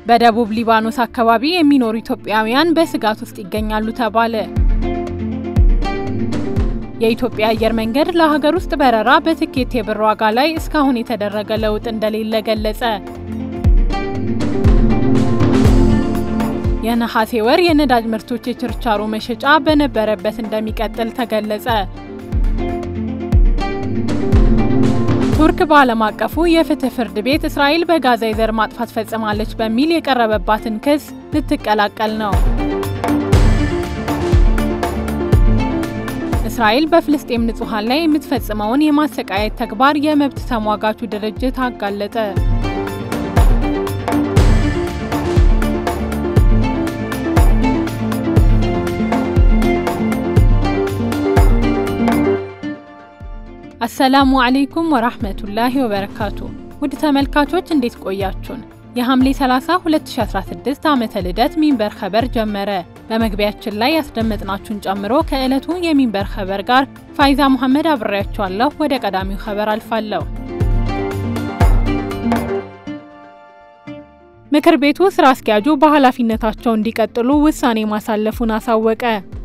በደቡብ ሊባኖስ አካባቢ የሚኖሩ ኢትዮጵያውያን በስጋት ውስጥ ይገኛሉ ተባለ። የኢትዮጵያ አየር መንገድ ለሀገር ውስጥ በረራ በትኬት የብር ዋጋ ላይ እስካሁን የተደረገ ለውጥ እንደሌለ ገለጸ። የነሐሴ ወር የነዳጅ ምርቶች የችርቻሮ መሸጫ በነበረበት እንደሚቀጥል ተገለጸ። ቱርክ በዓለም አቀፉ የፍትህ ፍርድ ቤት እስራኤል በጋዛ የዘር ማጥፋት ፈጽማለች በሚል የቀረበባትን ክስ ልትቀላቀል ነው። እስራኤል በፍልስጤም ንጹሐን ላይ የምትፈጽመውን የማሰቃየት ተግባር የመብት ተሟጋቹ ድርጅት አጋለጠ። አሰላሙ አለይኩም ወራህመቱላሂ ወበረካቱ። ውድ ተመልካቾች እንዴት ቆያችሁን? የሐምሌ 30 2016 ዓመተ ልደት ሚንበር ኸበር ጀመረ። በመግቢያችን ላይ ያስደመጥናችሁን ጨምሮ ከዕለቱ የሚንበር ኸበር ጋር ፋይዛ መሐመድ አብሬያችኋለሁ። ወደ ቀዳሚው ኸበር አልፋለሁ። ምክር ቤቱ ስራ አስኪያጁ በኃላፊነታቸው እንዲቀጥሉ ውሳኔ ማሳለፉን አሳወቀ።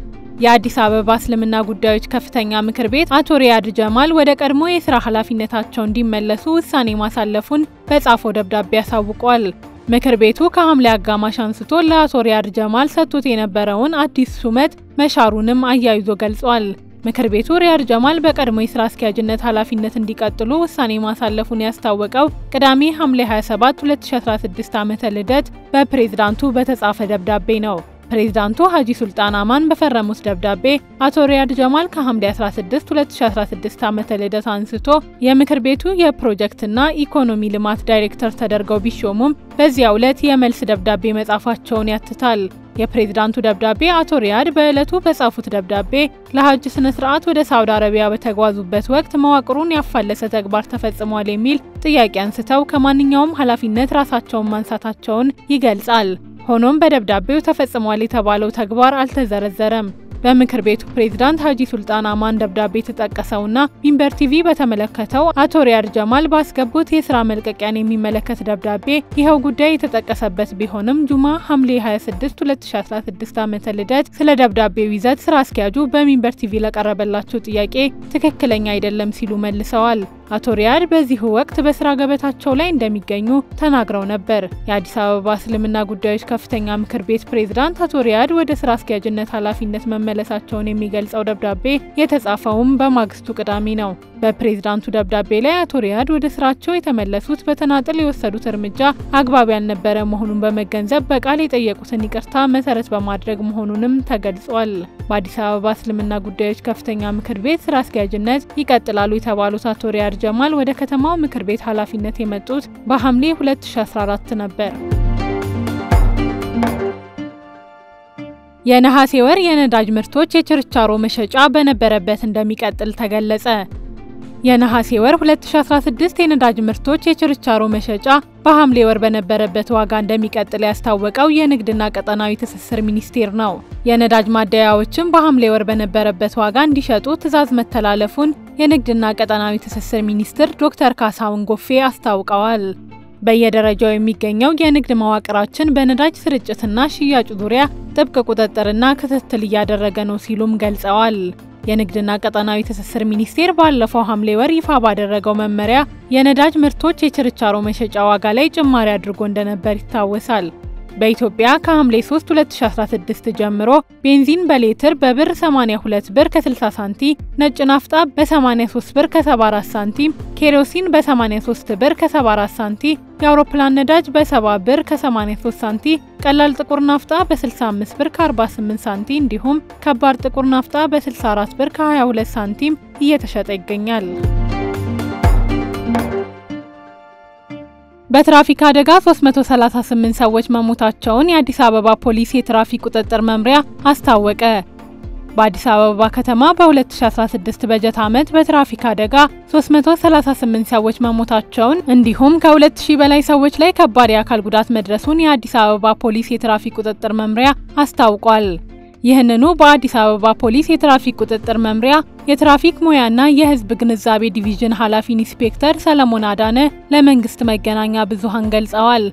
የአዲስ አበባ እስልምና ጉዳዮች ከፍተኛ ምክር ቤት አቶ ሪያድ ጀማል ወደ ቀድሞ የስራ ኃላፊነታቸው እንዲመለሱ ውሳኔ ማሳለፉን በጻፈው ደብዳቤ አሳውቋል። ምክር ቤቱ ከሐምሌ አጋማሽ አንስቶ ለአቶ ሪያድ ጀማል ሰጥቶት የነበረውን አዲስ ሹመት መሻሩንም አያይዞ ገልጿል። ምክር ቤቱ ሪያድ ጀማል በቀድሞ የስራ አስኪያጅነት ኃላፊነት እንዲቀጥሉ ውሳኔ ማሳለፉን ያስታወቀው ቅዳሜ ሐምሌ 27 2016 ዓመተ ልደት በፕሬዝዳንቱ በተጻፈ ደብዳቤ ነው። ፕሬዝዳንቱ ሀጂ ሱልጣን አማን በፈረሙት ደብዳቤ አቶ ሪያድ ጀማል ከሐምሌ 16 2016 ዓመተ ልደት አንስቶ የምክር ቤቱ የፕሮጀክትና ኢኮኖሚ ልማት ዳይሬክተር ተደርገው ቢሾሙም በዚያው ዕለት የመልስ ደብዳቤ መጻፋቸውን ያትታል። የፕሬዝዳንቱ ደብዳቤ አቶ ሪያድ በዕለቱ በጻፉት ደብዳቤ ለሀጅ ስነ ስርዓት ወደ ሳውዲ አረቢያ በተጓዙበት ወቅት መዋቅሩን ያፋለሰ ተግባር ተፈጽሟል የሚል ጥያቄ አንስተው ከማንኛውም ኃላፊነት ራሳቸውን ማንሳታቸውን ይገልጻል። ሆኖም በደብዳቤው ተፈጽሟል የተባለው ተግባር አልተዘረዘረም። በምክር ቤቱ ፕሬዝዳንት ሀጂ ሱልጣን አማን ደብዳቤ የተጠቀሰውና ሚንበር ቲቪ በተመለከተው አቶ ሪያድ ጀማል ባስገቡት የስራ መልቀቂያን የሚመለከት ደብዳቤ ይኸው ጉዳይ የተጠቀሰበት ቢሆንም ጁማ ሐምሌ 26 2016 ዓመተ ልደት ስለ ደብዳቤው ይዘት ስራ አስኪያጁ በሚንበር ቲቪ ለቀረበላቸው ጥያቄ ትክክለኛ አይደለም ሲሉ መልሰዋል። አቶ ሪያድ በዚሁ ወቅት በስራ ገበታቸው ላይ እንደሚገኙ ተናግረው ነበር። የአዲስ አበባ እስልምና ጉዳዮች ከፍተኛ ምክር ቤት ፕሬዝዳንት አቶ ሪያድ ወደ ስራ አስኪያጅነት ኃላፊነት መመለሳቸውን የሚገልጸው ደብዳቤ የተጻፈውም በማግስቱ ቅዳሜ ነው። በፕሬዝዳንቱ ደብዳቤ ላይ አቶ ሪያድ ወደ ስራቸው የተመለሱት በተናጥል የወሰዱት እርምጃ አግባብ ያልነበረ መሆኑን በመገንዘብ በቃል የጠየቁትን ይቅርታ መሰረት በማድረግ መሆኑንም ተገልጿል። በአዲስ አበባ እስልምና ጉዳዮች ከፍተኛ ምክር ቤት ስራ አስኪያጅነት ይቀጥላሉ የተባሉት አቶ ሪያድ ጀማል ወደ ከተማው ምክር ቤት ኃላፊነት የመጡት በሐምሌ 2014 ነበር። የነሐሴ ወር የነዳጅ ምርቶች የችርቻሮ መሸጫ በነበረበት እንደሚቀጥል ተገለጸ። የነሐሴ ወር 2016 የነዳጅ ምርቶች የችርቻሮ መሸጫ በሐምሌ ወር በነበረበት ዋጋ እንደሚቀጥል ያስታወቀው የንግድና ቀጠናዊ ትስስር ሚኒስቴር ነው። የነዳጅ ማደያዎችም በሐምሌ ወር በነበረበት ዋጋ እንዲሸጡ ትዕዛዝ መተላለፉን የንግድና ቀጠናዊ ትስስር ሚኒስትር ዶክተር ካሳሁን ጎፌ አስታውቀዋል። በየደረጃው የሚገኘው የንግድ መዋቅራችን በነዳጅ ስርጭትና ሽያጭ ዙሪያ ጥብቅ ቁጥጥርና ክትትል እያደረገ ነው ሲሉም ገልጸዋል። የንግድና ቀጠናዊ ትስስር ሚኒስቴር ባለፈው ሐምሌ ወር ይፋ ባደረገው መመሪያ የነዳጅ ምርቶች የችርቻሮ መሸጫ ዋጋ ላይ ጭማሪ አድርጎ እንደነበር ይታወሳል። በኢትዮጵያ ከሐምሌ 3 2016 ጀምሮ ቤንዚን በሌትር በብር 82 ብር ከ60 ሳንቲም፣ ነጭ ናፍጣ በ83 ብር ከ74 ሳንቲም፣ ኬሮሲን በ83 ብር ከ74 ሳንቲም፣ የአውሮፕላን ነዳጅ በ70 ብር ከ83 ሳንቲም፣ ቀላል ጥቁር ናፍጣ በ65 ብር ከ48 ሳንቲም እንዲሁም ከባድ ጥቁር ናፍጣ በ64 ብር ከ22 ሳንቲም እየተሸጠ ይገኛል። በትራፊክ አደጋ 338 ሰዎች መሞታቸውን የአዲስ አበባ ፖሊስ የትራፊክ ቁጥጥር መምሪያ አስታወቀ። በአዲስ አበባ ከተማ በ2016 በጀት ዓመት በትራፊክ አደጋ 338 ሰዎች መሞታቸውን እንዲሁም ከ2000 በላይ ሰዎች ላይ ከባድ የአካል ጉዳት መድረሱን የአዲስ አበባ ፖሊስ የትራፊክ ቁጥጥር መምሪያ አስታውቋል። ይህንኑ በአዲስ አበባ ፖሊስ የትራፊክ ቁጥጥር መምሪያ የትራፊክ ሙያና የሕዝብ ግንዛቤ ዲቪዥን ኃላፊ ኢንስፔክተር ሰለሞን አዳነ ለመንግስት መገናኛ ብዙሃን ገልጸዋል።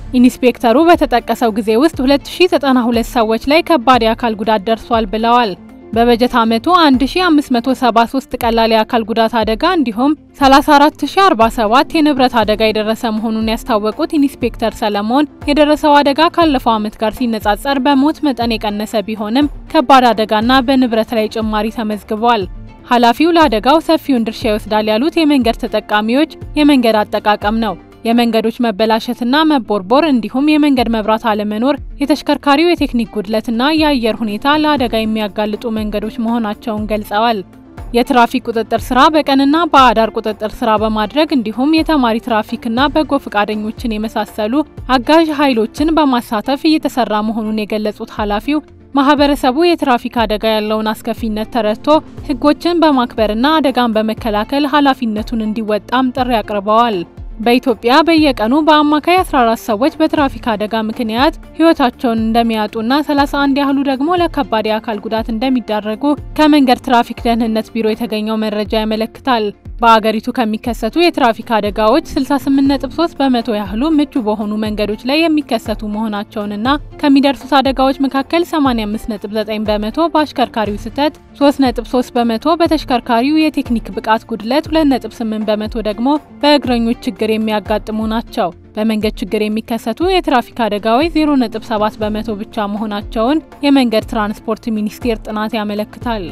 ኢንስፔክተሩ በተጠቀሰው ጊዜ ውስጥ 2092 ሰዎች ላይ ከባድ የአካል ጉዳት ደርሷል ብለዋል። በበጀት ዓመቱ 1573 ቀላል የአካል ጉዳት አደጋ እንዲሁም 34047 የንብረት አደጋ የደረሰ መሆኑን ያስታወቁት ኢንስፔክተር ሰለሞን የደረሰው አደጋ ካለፈው ዓመት ጋር ሲነጻጸር በሞት መጠን የቀነሰ ቢሆንም ከባድ አደጋና በንብረት ላይ ጭማሪ ተመዝግቧል። ኃላፊው ለአደጋው ሰፊውን ድርሻ ይወስዳል ያሉት የመንገድ ተጠቃሚዎች የመንገድ አጠቃቀም ነው። የመንገዶች መበላሸትና መቦርቦር እንዲሁም የመንገድ መብራት አለመኖር፣ የተሽከርካሪው የቴክኒክ ጉድለትና የአየር ሁኔታ ለአደጋ የሚያጋልጡ መንገዶች መሆናቸውን ገልጸዋል። የትራፊክ ቁጥጥር ስራ በቀንና በአዳር ቁጥጥር ስራ በማድረግ እንዲሁም የተማሪ ትራፊክና በጎ ፈቃደኞችን የመሳሰሉ አጋዥ ኃይሎችን በማሳተፍ እየተሰራ መሆኑን የገለጹት ኃላፊው ማህበረሰቡ የትራፊክ አደጋ ያለውን አስከፊነት ተረድቶ ሕጎችን በማክበርና አደጋን በመከላከል ኃላፊነቱን እንዲወጣም ጥሪ አቅርበዋል። በኢትዮጵያ በየቀኑ በአማካይ 14 ሰዎች በትራፊክ አደጋ ምክንያት ህይወታቸውን እንደሚያጡና 31 ያህሉ ደግሞ ለከባድ የአካል ጉዳት እንደሚዳረጉ ከመንገድ ትራፊክ ደህንነት ቢሮ የተገኘው መረጃ ያመለክታል። በአገሪቱ ከሚከሰቱ የትራፊክ አደጋዎች 68.3 በመቶ ያህሉ ምቹ በሆኑ መንገዶች ላይ የሚከሰቱ መሆናቸውንና ከሚደርሱት አደጋዎች መካከል 85.9 በመቶ በአሽከርካሪው ስህተት፣ 3.3 በመቶ በተሽከርካሪው የቴክኒክ ብቃት ጉድለት፣ 2.8 በመቶ ደግሞ በእግረኞች ችግር የሚያጋጥሙ ናቸው። በመንገድ ችግር የሚከሰቱ የትራፊክ አደጋዎች 0.7 በመቶ ብቻ መሆናቸውን የመንገድ ትራንስፖርት ሚኒስቴር ጥናት ያመለክታል።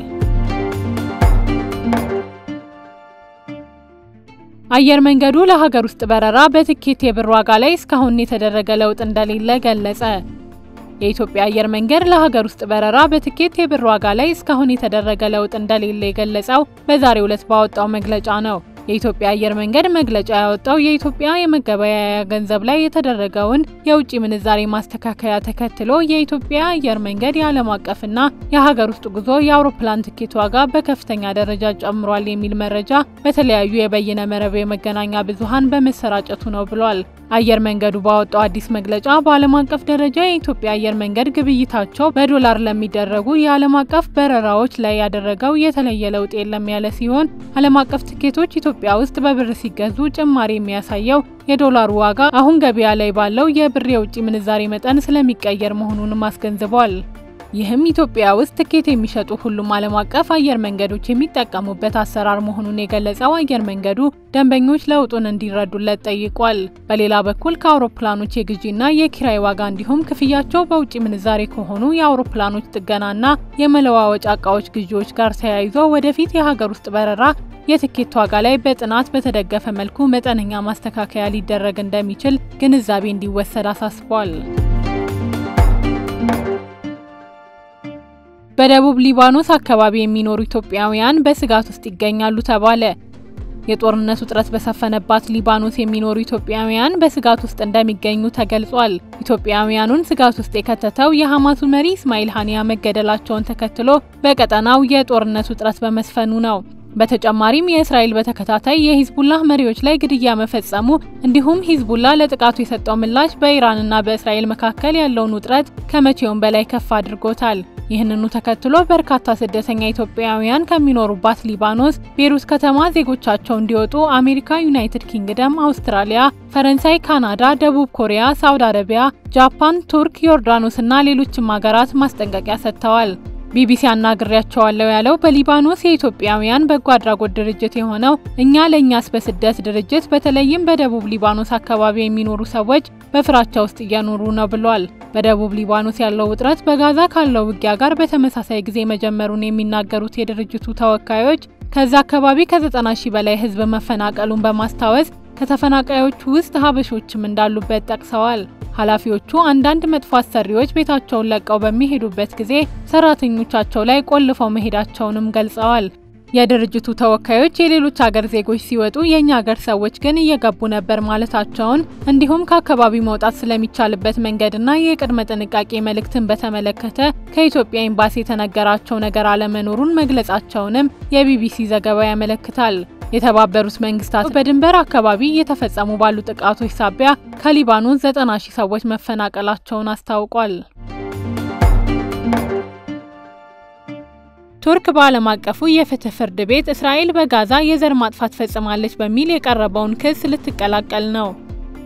አየር መንገዱ ለሀገር ውስጥ በረራ በትኬት የብር ዋጋ ላይ እስካሁን የተደረገ ለውጥ እንደሌለ ገለጸ። የኢትዮጵያ አየር መንገድ ለሀገር ውስጥ በረራ በትኬት የብር ዋጋ ላይ እስካሁን የተደረገ ለውጥ እንደሌለ የገለጸው በዛሬው ዕለት ባወጣው መግለጫ ነው። የኢትዮጵያ አየር መንገድ መግለጫ ያወጣው የኢትዮጵያ የመገበያያ ገንዘብ ላይ የተደረገውን የውጭ ምንዛሬ ማስተካከያ ተከትሎ የኢትዮጵያ አየር መንገድ የዓለም አቀፍና የሀገር ውስጥ ጉዞ የአውሮፕላን ትኬት ዋጋ በከፍተኛ ደረጃ ጨምሯል የሚል መረጃ በተለያዩ የበይነ መረብ የመገናኛ ብዙኃን በመሰራጨቱ ነው ብሏል። አየር መንገዱ ባወጣው አዲስ መግለጫ በዓለም አቀፍ ደረጃ የኢትዮጵያ አየር መንገድ ግብይታቸው በዶላር ለሚደረጉ የዓለም አቀፍ በረራዎች ላይ ያደረገው የተለየ ለውጥ የለም ያለ ሲሆን ዓለም አቀፍ ትኬቶች ኢትዮጵያ ውስጥ በብር ሲገዙ ጭማሪ የሚያሳየው የዶላሩ ዋጋ አሁን ገበያ ላይ ባለው የብር የውጭ ምንዛሬ መጠን ስለሚቀየር መሆኑንም አስገንዝቧል። ይህም ኢትዮጵያ ውስጥ ትኬት የሚሸጡ ሁሉም ዓለም አቀፍ አየር መንገዶች የሚጠቀሙበት አሰራር መሆኑን የገለጸው አየር መንገዱ ደንበኞች ለውጡን እንዲረዱለት ጠይቋል። በሌላ በኩል ከአውሮፕላኖች የግዢና የኪራይ ዋጋ እንዲሁም ክፍያቸው በውጭ ምንዛሬ ከሆኑ የአውሮፕላኖች ጥገናና የመለዋወጫ እቃዎች ግዢዎች ጋር ተያይዞ ወደፊት የሀገር ውስጥ በረራ የትኬት ዋጋ ላይ በጥናት በተደገፈ መልኩ መጠነኛ ማስተካከያ ሊደረግ እንደሚችል ግንዛቤ እንዲወሰድ አሳስቧል። በደቡብ ሊባኖስ አካባቢ የሚኖሩ ኢትዮጵያውያን በስጋት ውስጥ ይገኛሉ ተባለ። የጦርነት ውጥረት በሰፈነባት ሊባኖስ የሚኖሩ ኢትዮጵያውያን በስጋት ውስጥ እንደሚገኙ ተገልጿል። ኢትዮጵያውያኑን ስጋት ውስጥ የከተተው የሐማሱ መሪ እስማኤል ሀኒያ መገደላቸውን ተከትሎ በቀጠናው የጦርነት ውጥረት በመስፈኑ ነው። በተጨማሪም የእስራኤል በተከታታይ የሂዝቡላህ መሪዎች ላይ ግድያ መፈጸሙ እንዲሁም ሂዝቡላ ለጥቃቱ የሰጠው ምላሽ በኢራንና በእስራኤል መካከል ያለውን ውጥረት ከመቼውም በላይ ከፍ አድርጎታል። ይህንኑ ተከትሎ በርካታ ስደተኛ ኢትዮጵያውያን ከሚኖሩባት ሊባኖስ ቤሩት ከተማ ዜጎቻቸው እንዲወጡ አሜሪካ፣ ዩናይትድ ኪንግደም፣ አውስትራሊያ፣ ፈረንሳይ፣ ካናዳ፣ ደቡብ ኮሪያ፣ ሳውዲ አረቢያ፣ ጃፓን፣ ቱርክ፣ ዮርዳኖስ እና ሌሎችም ሀገራት ማስጠንቀቂያ ሰጥተዋል። ቢቢሲ አናግሬያቸዋለሁ ያለው በሊባኖስ የኢትዮጵያውያን በጎ አድራጎት ድርጅት የሆነው እኛ ለእኛስ በስደት ድርጅት በተለይም በደቡብ ሊባኖስ አካባቢ የሚኖሩ ሰዎች በፍራቻ ውስጥ እየኖሩ ነው ብሏል። በደቡብ ሊባኖስ ያለው ውጥረት በጋዛ ካለው ውጊያ ጋር በተመሳሳይ ጊዜ መጀመሩን የሚናገሩት የድርጅቱ ተወካዮች ከዛ አካባቢ ከ90 ሺህ በላይ ሕዝብ መፈናቀሉን በማስታወስ ከተፈናቃዮቹ ውስጥ ሀበሾችም እንዳሉበት ጠቅሰዋል። ኃላፊዎቹ አንዳንድ መጥፎ አሰሪዎች ቤታቸውን ለቀው በሚሄዱበት ጊዜ ሰራተኞቻቸው ላይ ቆልፈው መሄዳቸውንም ገልጸዋል። የድርጅቱ ተወካዮች የሌሎች ሀገር ዜጎች ሲወጡ የእኛ ሀገር ሰዎች ግን እየገቡ ነበር ማለታቸውን እንዲሁም ከአካባቢው መውጣት ስለሚቻልበት መንገድና የቅድመ ጥንቃቄ መልእክትን በተመለከተ ከኢትዮጵያ ኤምባሲ የተነገራቸው ነገር አለመኖሩን መግለጻቸውንም የቢቢሲ ዘገባ ያመለክታል። የተባበሩት መንግስታት በድንበር አካባቢ እየተፈጸሙ ባሉ ጥቃቶች ሳቢያ ከሊባኖስ 90 ሺህ ሰዎች መፈናቀላቸውን አስታውቋል። ቱርክ በዓለም አቀፉ የፍትህ ፍርድ ቤት እስራኤል በጋዛ የዘር ማጥፋት ፈጽማለች በሚል የቀረበውን ክስ ልትቀላቀል ነው።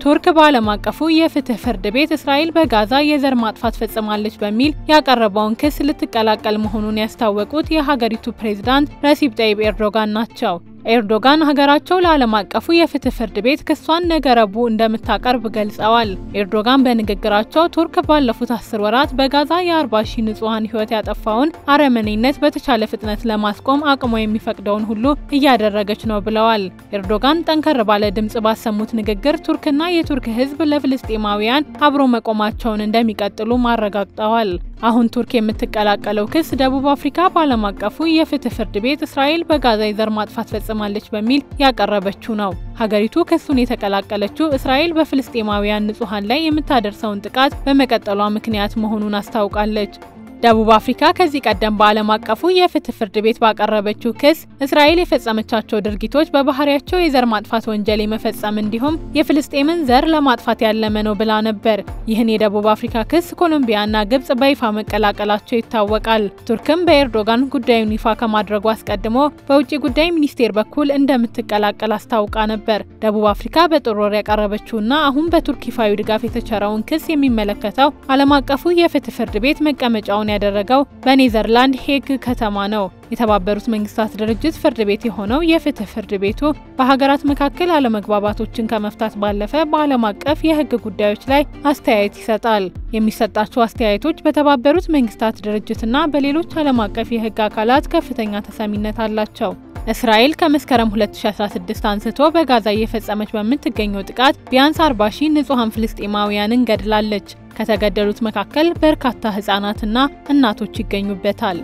ቱርክ በዓለም አቀፉ የፍትህ ፍርድ ቤት እስራኤል በጋዛ የዘር ማጥፋት ፈጽማለች በሚል ያቀረበውን ክስ ልትቀላቀል መሆኑን ያስታወቁት የሀገሪቱ ፕሬዝዳንት ረሲብ ጠይብ ኤርዶጋን ናቸው። ኤርዶጋን ሀገራቸው ለዓለም አቀፉ የፍትህ ፍርድ ቤት ክሷን ነገ ረቡዕ እንደምታቀርብ ገልጸዋል። ኤርዶጋን በንግግራቸው ቱርክ ባለፉት አስር ወራት በጋዛ የ40 ሺህ ንጹሐን ሕይወት ያጠፋውን አረመኔነት በተቻለ ፍጥነት ለማስቆም አቅሟ የሚፈቅደውን ሁሉ እያደረገች ነው ብለዋል። ኤርዶጋን ጠንከር ባለ ድምጽ ባሰሙት ንግግር ቱርክና የቱርክ ሕዝብ ለፍልስጤማውያን አብሮ መቆማቸውን እንደሚቀጥሉ ማረጋግጠዋል። አሁን ቱርክ የምትቀላቀለው ክስ ደቡብ አፍሪካ በዓለም አቀፉ የፍትህ ፍርድ ቤት እስራኤል በጋዛ የዘር ማጥፋት ፈጽማለች በሚል ያቀረበችው ነው። ሀገሪቱ ክሱን የተቀላቀለችው እስራኤል በፍልስጤማውያን ንጹሐን ላይ የምታደርሰውን ጥቃት በመቀጠሏ ምክንያት መሆኑን አስታውቃለች። ደቡብ አፍሪካ ከዚህ ቀደም በዓለም አቀፉ የፍትህ ፍርድ ቤት ባቀረበችው ክስ እስራኤል የፈጸመቻቸው ድርጊቶች በባህሪያቸው የዘር ማጥፋት ወንጀል የመፈጸም እንዲሁም የፍልስጤምን ዘር ለማጥፋት ያለመ ነው ብላ ነበር። ይህን የደቡብ አፍሪካ ክስ ኮሎምቢያና ግብጽ በይፋ መቀላቀላቸው ይታወቃል። ቱርክም በኤርዶጋን ጉዳዩን ይፋ ከማድረጉ አስቀድሞ በውጭ ጉዳይ ሚኒስቴር በኩል እንደምትቀላቀል አስታውቃ ነበር። ደቡብ አፍሪካ በጥር ወር ያቀረበችውና አሁን በቱርክ ይፋዊ ድጋፍ የተቸረውን ክስ የሚመለከተው ዓለም አቀፉ የፍትህ ፍርድ ቤት መቀመጫውን ያደረገው በኔዘርላንድ ሄግ ከተማ ነው። የተባበሩት መንግስታት ድርጅት ፍርድ ቤት የሆነው የፍትህ ፍርድ ቤቱ በሀገራት መካከል አለመግባባቶችን ከመፍታት ባለፈ በዓለም አቀፍ የህግ ጉዳዮች ላይ አስተያየት ይሰጣል። የሚሰጣቸው አስተያየቶች በተባበሩት መንግስታት ድርጅትና በሌሎች ዓለም አቀፍ የህግ አካላት ከፍተኛ ተሰሚነት አላቸው። እስራኤል ከመስከረም 2016 አንስቶ በጋዛ እየፈጸመች በምትገኘው ጥቃት ቢያንስ 40 ሺህ ንጹሐን ፍልስጤማውያንን ገድላለች። ከተገደሉት መካከል በርካታ ህጻናትና እናቶች ይገኙበታል።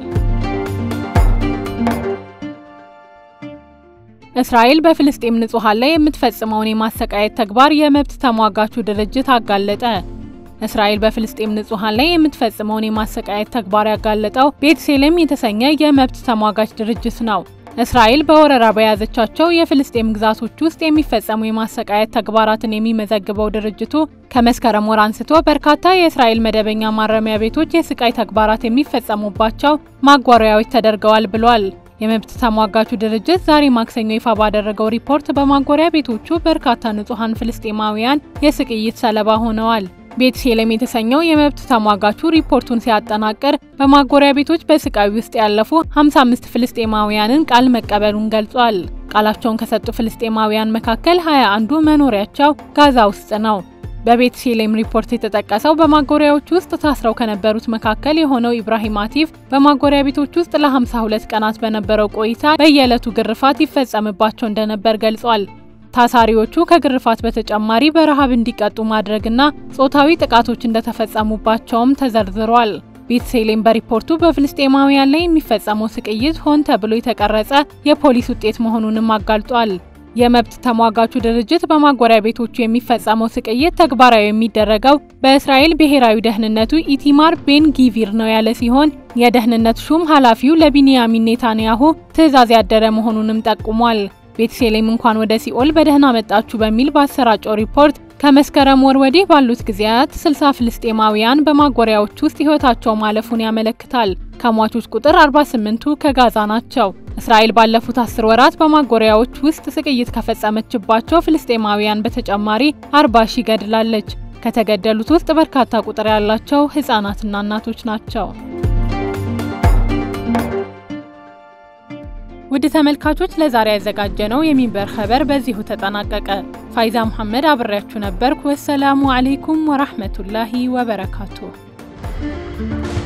እስራኤል በፍልስጤም ንጹሐን ላይ የምትፈጽመውን የማሰቃየት ተግባር የመብት ተሟጋቹ ድርጅት አጋለጠ። እስራኤል በፍልስጤም ንጹሐን ላይ የምትፈጽመውን የማሰቃየት ተግባር ያጋለጠው ቤትሴሌም የተሰኘ የመብት ተሟጋች ድርጅት ነው። እስራኤል በወረራ በያዘቻቸው የፍልስጤም ግዛቶች ውስጥ የሚፈጸሙ የማሰቃየት ተግባራትን የሚመዘግበው ድርጅቱ ከመስከረም ወር አንስቶ በርካታ የእስራኤል መደበኛ ማረሚያ ቤቶች የስቃይ ተግባራት የሚፈጸሙባቸው ማጓሪያዎች ተደርገዋል ብሏል። የመብት ተሟጋቹ ድርጅት ዛሬ ማክሰኞ ይፋ ባደረገው ሪፖርት በማጎሪያ ቤቶቹ በርካታ ንጹሐን ፍልስጤማውያን የስቅይት ሰለባ ሆነዋል። ቤትሴሌም የተሰኘው የመብት ተሟጋቹ ሪፖርቱን ሲያጠናቅር በማጎሪያ ቤቶች በስቃይ ውስጥ ያለፉ 55 ፍልስጤማውያንን ቃል መቀበሉን ገልጿል። ቃላቸውን ከሰጡ ፍልስጤማውያን መካከል 21ዱ መኖሪያቸው ጋዛ ውስጥ ነው። በቤትሴሌም ሪፖርት የተጠቀሰው በማጎሪያዎች ውስጥ ታስረው ከነበሩት መካከል የሆነው ኢብራሂም አቲፍ በማጎሪያ ቤቶች ውስጥ ለ52 ቀናት በነበረው ቆይታ በየዕለቱ ግርፋት ይፈጸምባቸው እንደነበር ገልጿል። ታሳሪዎቹ ከግርፋት በተጨማሪ በረሃብ እንዲቀጡ ማድረግና ጾታዊ ጥቃቶች እንደተፈጸሙባቸውም ተዘርዝሯል። ቤትሴሌም በሪፖርቱ በፍልስጤማውያን ላይ የሚፈጸመው ስቅይት ሆን ተብሎ የተቀረጸ የፖሊስ ውጤት መሆኑንም አጋልጧል። የመብት ተሟጋቹ ድርጅት በማጎሪያ ቤቶቹ የሚፈጸመው ስቅይት ተግባራዊ የሚደረገው በእስራኤል ብሔራዊ ደህንነቱ ኢቲማር ቤን ጊቪር ነው ያለ ሲሆን የደህንነት ሹም ኃላፊው ለቢንያሚን ኔታንያሁ ትዕዛዝ ያደረ መሆኑንም ጠቁሟል። ቤትሴሌም እንኳን ወደ ሲኦል በደህና መጣችሁ በሚል ባሰራጨው ሪፖርት ከመስከረም ወር ወዲህ ባሉት ጊዜያት 60 ፍልስጤማውያን በማጎሪያዎች ውስጥ ሕይወታቸው ማለፉን ያመለክታል። ከሟቾች ቁጥር 48ቱ ከጋዛ ናቸው። እስራኤል ባለፉት አስር ወራት በማጎሪያዎች ውስጥ ስቅይት ከፈጸመችባቸው ፍልስጤማውያን በተጨማሪ 40 ሺህ ገድላለች። ከተገደሉት ውስጥ በርካታ ቁጥር ያላቸው ህጻናትና እናቶች ናቸው። ውድ ተመልካቾች ለዛሬ ያዘጋጀነው የሚንበር ኸበር በዚሁ ተጠናቀቀ። ፋይዛ መሐመድ አብሬያችሁ ነበርኩ። ወሰላሙ አሌይኩም ወራህመቱላሂ ወበረካቱ